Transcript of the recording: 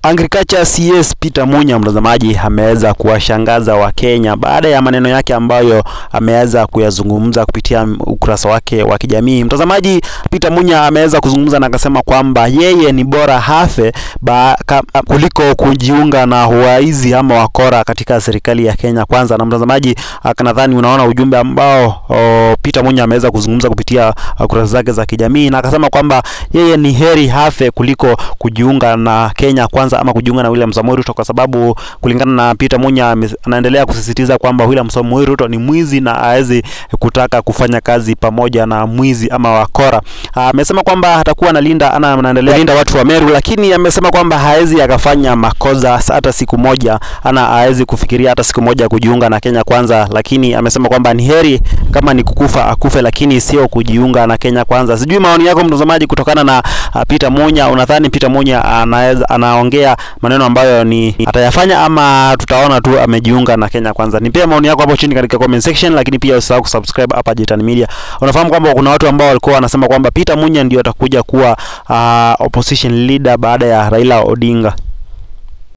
Agriculture CS Peter Munya, mtazamaji, ameweza kuwashangaza Wakenya baada ya maneno yake ambayo ameweza kuyazungumza kupitia ukurasa wake wa kijamii. Mtazamaji, Peter Munya ameweza kuzungumza na akasema kwamba yeye ni bora hafe ba, ka, kuliko kujiunga na waizi ama wakora katika serikali ya Kenya Kwanza. Na mtazamaji, nadhani unaona ujumbe ambao o, Peter Munya ameweza kuzungumza kupitia kurasa zake za kijamii na akasema kwamba yeye ni heri hafe kuliko kujiunga na Kenya Kwanza ama kujiunga na William Samoei Ruto kwa sababu kulingana na Peter Munya anaendelea kusisitiza kwamba William Samoei Ruto ni mwizi na hawezi kutaka kufanya kazi pamoja na mwizi ama wakora. Amesema kwamba atakuwa analinda ana anaendelea linda watu wa Meru, lakini amesema kwamba hawezi akafanya makosa hata siku moja, ana hawezi kufikiria hata siku moja kujiunga na Kenya Kwanza, lakini amesema kwamba ni heri kama ni kukufa akufe, lakini sio kujiunga na Kenya Kwanza. Sijui maoni yako mtazamaji, kutokana na uh, Peter Munya, unadhani Peter Munya anaweza anaongea maneno ambayo ni atayafanya ama tutaona tu amejiunga na Kenya Kwanza? Nipea maoni yako hapo chini katika comment section, lakini pia usisahau kusubscribe hapa Jitan Media. Unafahamu kwamba kuna watu ambao walikuwa wanasema kwamba Peter Munya ndio atakuja kuwa uh, opposition leader baada ya Raila Odinga.